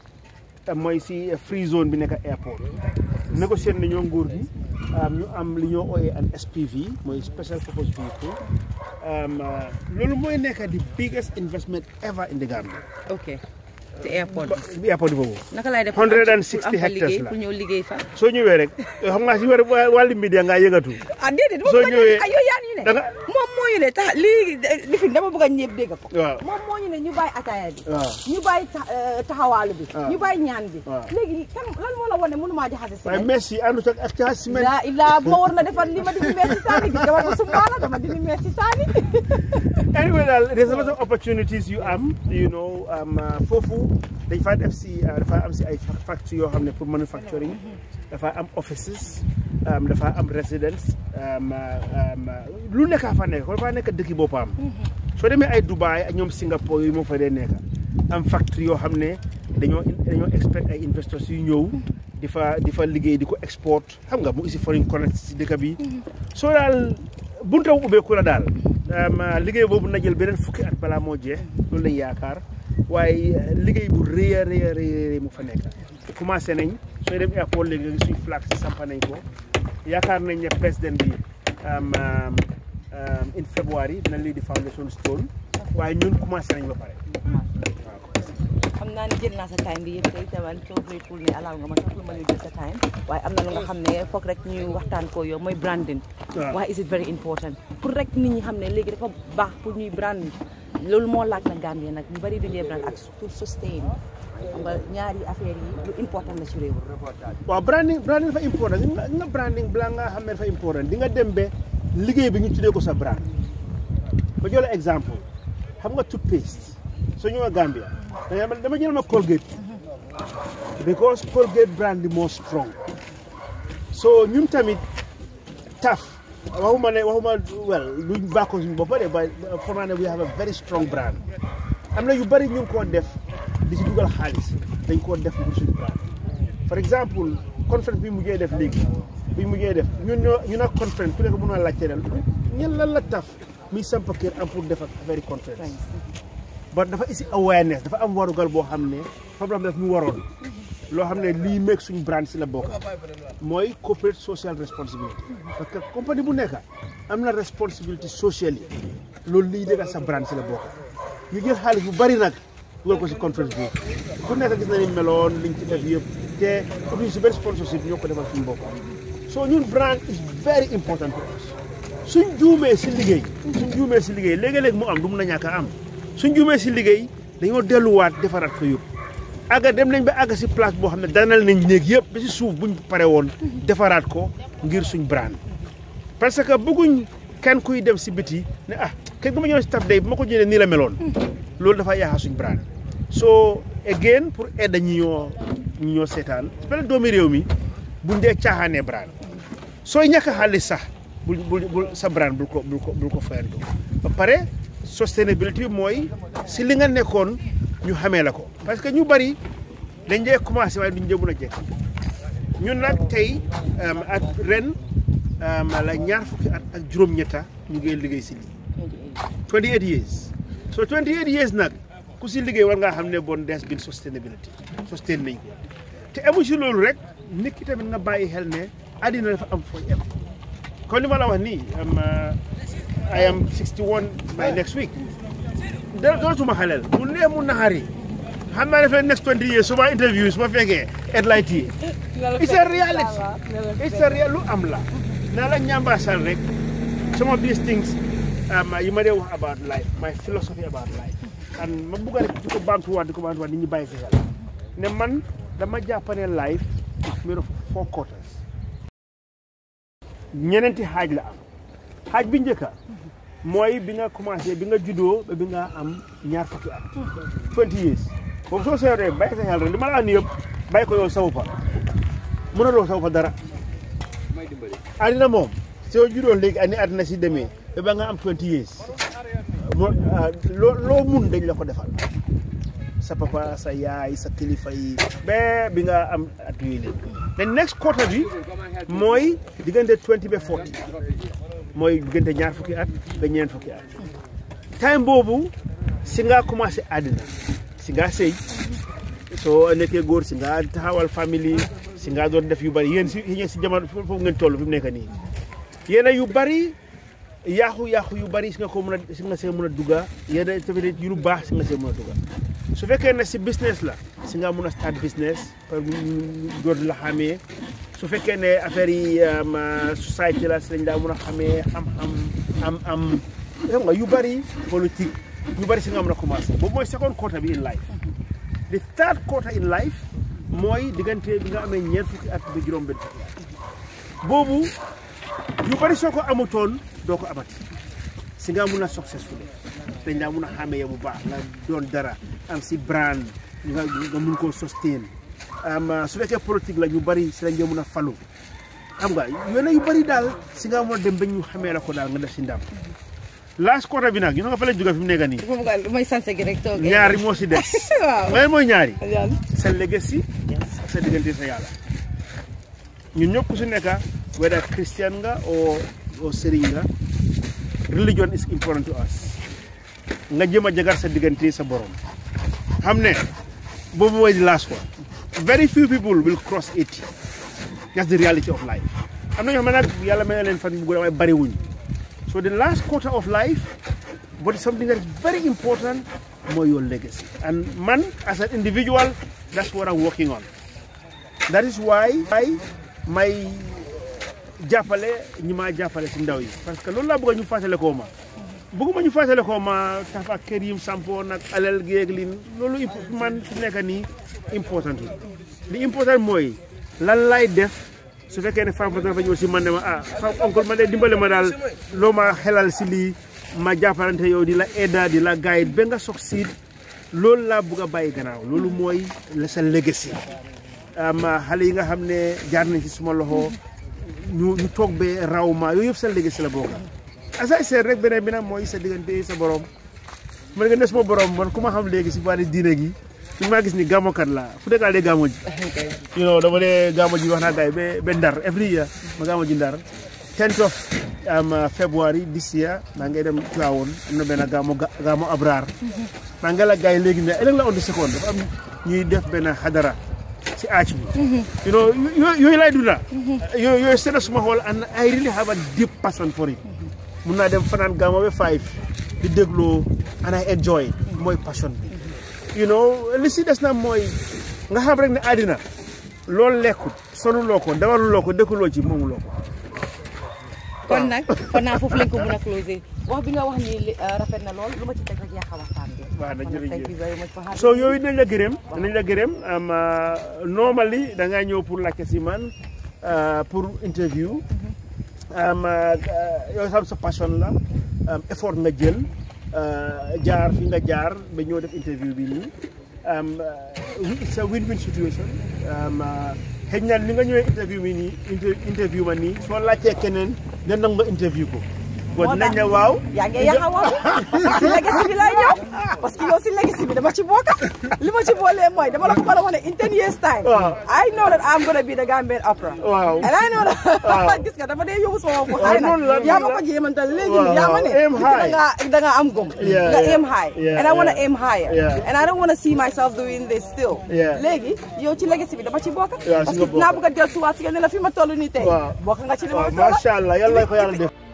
Speaker 1: te mooy si free zone bi nekk airport négocier nañoo nguur gi um, ñu am li ñoo ooyee an SPV mooy special purpose vehicle um, uh, loolu mooy nekk di biggest investment ever in the Gambia
Speaker 3: ok te airport bi
Speaker 1: bi airport bi boobu
Speaker 3: naka laay def
Speaker 1: 160
Speaker 3: pour am fa
Speaker 1: hectares
Speaker 3: liggéey
Speaker 1: la.
Speaker 3: pour ñëw liggéey fa
Speaker 1: soo ñëwee rek xam nga si war wàllu media ngaa yëngatu
Speaker 3: ah déedéet
Speaker 1: Soo
Speaker 3: moom
Speaker 1: ñëwee-
Speaker 3: ay yow yaa ñu ne
Speaker 1: da nga
Speaker 3: moom moo ñu ne tax lii lifin dama bëgg a ñëpp dégg ko
Speaker 1: waaw
Speaker 3: moom moo ñu ne ñu bàyyi ataaya bi
Speaker 1: waaw
Speaker 3: ñu bàyyi ta- eh, taxawaalu bi
Speaker 1: waaw.
Speaker 3: ñu bàyyi ñaan bi
Speaker 1: waaw.
Speaker 3: léegi kan lan moo la wane mënumaa jaxase si
Speaker 1: waaye merci àndut ak ak caa semaine
Speaker 3: laa illaa ma war na defar li ma dindi mees si saani gis nga war ko sumbaala dama dindi mees si saani
Speaker 1: anyway daal there's a lot of opportunities you am you know um, uh, foofu dañ faa def si uh, dafa am si ay fa- factory yoo xam ne pour manufacturing dafa am offices um, dafa am residence um, uh, um, uh, lu nekk fa nekk ko dafa nekk dëkki boppam soo demee ay Dubai ak ñoom Singapore yooyu moo fa dee nekk am factory yoo xam ne dañoo dañoo expect ay investors yu ñëw di fa di fa liggéey di ko export xam nga mu isi foreign connect si dëkk bi soo daal bunta bu ubbeeku la daal liggéey boobu na jël beneen fukki at balaa moo jeex loolu lañ yaakaar waaye liggéey bu rëy a rëy a rëy mu fa nekk commencé nañ sooy dem airport léegi nga gis suñ flag si sampa nañ ko yaakaar nañ ne président bi in February dina lii di foundation stone waaye ñun commencé nañ ba pare
Speaker 3: xam naa ne jël naa sa time bi yëpp tey taman soo grateful ne alaaw nga ma sax lu ma ñu jël sa time waaye am na lu nga xam ne foog rek ñu waxtaan ko yow mooy branding why is it very important pour rek nit ñi xam ne léegi dafa baax pour ñuy brand loolu moo laaj na Gambie nag ñu bari duñee brand ak pour sustain xam nga ñaari affaire yi lu important la ci réew
Speaker 1: waaw branding branding dafa important nga branding balaa nga xam ne dafa important di nga dem ba liggéey bi ñu tuddee ko sa brand ba joxe exemple xam nga toothpaste soo ñëwee Gambia dama jël ma Colgate because Colgate brand bi moo strong so ñun tamit taf waxuma ne waxuma well luñ bàkko suñu bopp de ba foog naa ne we have a very strong brand am na yu bari ñu ngi koo def di si dugal xaalis dañ koo def ngir suñu brand par exemple conférence bi mujjee def léegi bi mujjee def ñun ñoo ñu nag conférence ku nekk mën naa laajte ren ñen lan la taf muy samp kër am pour def ak affaire conférence ba dafa isi awareness dafa am warugal boo xam ne problème daf ñu waroon loo xam ne lii meeg suñu brand si la bokk mooy corporate social responsibility parce que compagnie bu nekk am na responsibility sociale yi loolu lii dëgg sa brand si la bokk ñu jël xaalis bu bari nag dugal ko si conférence boobu ku nekk gis na ni meloon liñ ci def yëpp te utuñ si benn sponsorship ñoo ko defal suñu bopp so ñun brand is very important to us suñ juumee si liggéey suñ juumee si liggéey léegi-léegi mu am du mun a ñàkk a am suñ juumee si liggéey dañoo delluwaat defaraat ko yëpp àgga dem nañ ba àgga si place boo xam ne danal nañ néeg yëpp ba si suuf buñ pare woon defaraat ko ngir suñ brand parce que bëgguñ kenn kuy dem si biti ne ah kenn ku ma ñëw si taf day bu ma ko jëlee nii la meloon loolu dafa yaaxa suñ brand so again pour aide ñi ñoo ñi ñoo seetaan benn doomi réew mi buñ dee caaxaanee brand sooy ñàkk xaalis sax bul bul bul sa brand bul ko bul ko bul ko fayantu ba pare sustainability mooy si li nga nekkoon ñu xamee la ko parce que ñu bari dañ dee commencé waaye duñ dee mën a jekk ñun nag tey at ren la ñaar fukki at ak juróom-ñetta ñu ngi liggéey si lii 28 years so 28 years nag ku si liggéey war ngaa xam ne bon des bin sustainability sustain nañ ko te amu si loolu rek nit ki tamit nga bàyyi xel ne àddina dafa am fooy am kon li ma la wax nii I am 61 by next week da dootuma xaleel mu neex mu naxari xam naa dafay next 20 years su ma interview su ma fekkee headlight yi it's a reality it's a real lu am la naa la ñambaasal rek some of these things yi ma dee wax about life my philosophy about life and ma bugg rek di ko baamtuwaat di ko baamtuwaat nit ñi bàyyi si xel ne man dama jàppane life is made of four quarters ñeneenti xaaj la am xaaj bi njëkka mooy bi nga commencé bi nga juddoo ba bi nga am ñaar fukki at 20 years boobu soo seetee bàyyi sa xel rek li ma la wax nii yëpp bàyyi ko yow sawu fa mënuloo sawu fa dara àddina moom soo juddoo léegi ani àddina si demee ba ba nga am 20 years loo loo mun dañ la ko defal sa papa sa yaay sa kilifa yi ba bi nga am at yooyu léegi the next quarter bi mooy diggante 20 ba 40 mooy diggante ñaar fukki at ba ñeent fukki at time boobu si nga commencé àddina si nga sëy soo nekkee góor si nga taxawal famille si nga doon def yu bari yéen si yéen si jamono foofu ngeen toll fi mu nekk nii yéen yu bari yaaxu-yaaxu yu bari si nga ko mën a si nga see mën a dugga yéen tamit yu lu baax si nga see mën a dugga su fekkee ne si business la si nga mën a start business par door la xamee su fekkee ne affaire yi société la si lañ daa mën a xamee am am am am xam nga yu bari politique yu bari si nga mën a commencé boobu mooy second quarter bi in life the third quarter in life mooy diggante bi nga amee ñeent fukki at ba juróom benn fukki at boobu yu bari soo ko amutoon doo ko amati si nga mun a successful dañ daa mun a xàmmee bu baax nga doon dara am si brand nga nga mun koo sustain am su fekkee politique la ñu bari si lañ dee mun a falu xam nga yone yu bari daal si nga mun a dem ba ñu xamee la ko daal nga def si ndam last quarter bi nag ñu nga fa lañ jóge fi mu nekk nii
Speaker 3: bu ma ko mooy sanse gi rek toog
Speaker 1: ñaari moo si des
Speaker 3: waaw
Speaker 1: ngay mooy ñaari
Speaker 3: yan
Speaker 1: sa legacy ak sa diggante sa yàlla ñun ñëpp ku si nekk whether Christian nga o o sëriñ nga religion is important to us nga jëm a jagar sa diggante sa borom xam ne boobu mooy the last one very few people will cross 80 that's the reality of life am na ñoo xam ne nag yàlla may na leen fan bu gudd waaye bari wuñ so the last quarter of life but it's something that is very important mooy your legacy and man as an individual that's what I'm working on that is why I may jàppale ñi maa jàppale si ndaw yi parce que loolu laa bëgg ñu fàttale koo ma bëgguma ñu fàttale koo ma tafa kër yim sampo nag alal géeg lin loolu imp- man fi nekk nii important li important mooy lan lay def su fekkee ne femme dafa ñëw si man ne ma ah femme oncle man de dimbale ma daal loo ma xelal si lii ma jàppalante yow di la aida di la guide ba nga sox siid loolu laa bëgg a bàyyi gannaaw loolu mooy la sa legacy am xale yi nga xam ne jaar nañ ci suma loxo ñu ñu toog be raw ma yooyu yëpp sa legacy la bokk asay seet rek beneen bi nag mooy sa diggante sa borom man nga ne suma borom man ku ma xam léegi si wàllu diine gi fi maa gis ni gàmmokat la fu nekkaa dee gàmmo ji you know dama dee gàmmo ji wax naa gars yi ba ba ndar every year ma gàmmo ji ndar 10th of um, February this year maa ngi dem Tivaouane am na benn gàmmo gàmmo Abrar maa ngi la gars yi léegi ne ëllëg la on the second dafa am ñuy def benn xadara si aac bi you know yooyu yooyu lay dunda yooyu yooyu seena suma xool and I really have a deep passion for it mun naa dem fanaan gàmmo ba five di dégloo and I enjoy mooy passion bi you know li si des na mooy nga xam rek ne àddina loolu lekkut sonuloo ko dawaluloo ko dëkkuloo ci moomuloo ko
Speaker 3: kon nag kon naa foofu lañ ko mën a closer wax bi nga wax ni li- uh, rafet na lool lu ma ci teg rek yàq waxtaan bi
Speaker 1: waaw na
Speaker 3: Kon nag thank you
Speaker 1: jërëjëf
Speaker 3: very much for having
Speaker 1: so
Speaker 3: me.
Speaker 1: yooyu dinañ la gërëm dinañ la gërëm am normally da ngaa ñëw pour laajte si man uh, pour interview am yow xam sa passion la am effort nga jël uh, jaar fi nga jaar ba ñëw def interview bi nii am it's a win-win situation am xëy na ni nga ñëwee interview mi nii inter- interview ma nii soo laajtee keneen ne nangu nga interview ko
Speaker 3: Moo
Speaker 1: kon dinañ
Speaker 3: tax
Speaker 1: ne waaw
Speaker 3: yaa ngi yàq wax parce que si legacy bi lay ñëw parce que yow si legacy bi dama ci bokk li ma ci boolee mooy dama la ko mën a wane in ten years time
Speaker 1: Waaw.
Speaker 3: I know that I'm gonna be the Gambian opera
Speaker 1: waaw
Speaker 3: and I know
Speaker 1: Waaw.
Speaker 3: that gis nga dafa dee yóbbu sama bopp xëy na
Speaker 1: noonu la,
Speaker 3: yaa
Speaker 1: noonu
Speaker 3: ma
Speaker 1: la.
Speaker 3: ko jéemantal léegi
Speaker 1: Waaw,
Speaker 3: nii yaa ma ne
Speaker 1: aim
Speaker 3: nit ki da
Speaker 1: high.
Speaker 3: ngaa da ngaa am gom
Speaker 1: Yeah,
Speaker 3: nga
Speaker 1: yeah.
Speaker 3: aim high
Speaker 1: Yeah,
Speaker 3: and I wanna
Speaker 1: yeah.
Speaker 3: aim higher
Speaker 1: Yeah.
Speaker 3: and I don't wanna see myself doing this still
Speaker 1: Yeah.
Speaker 3: léegi yow ci legacy bi dama ci bokk
Speaker 1: Yeah, si
Speaker 3: parce
Speaker 1: nga
Speaker 3: que naa
Speaker 1: bokk.
Speaker 3: bëgg a dellusiwaat si nga ne la fi ma toll nii tey
Speaker 1: Waaw.
Speaker 3: bokk nga ci li ma
Speaker 1: waaw
Speaker 3: toll
Speaker 1: macha allah yàlla ko yàlla def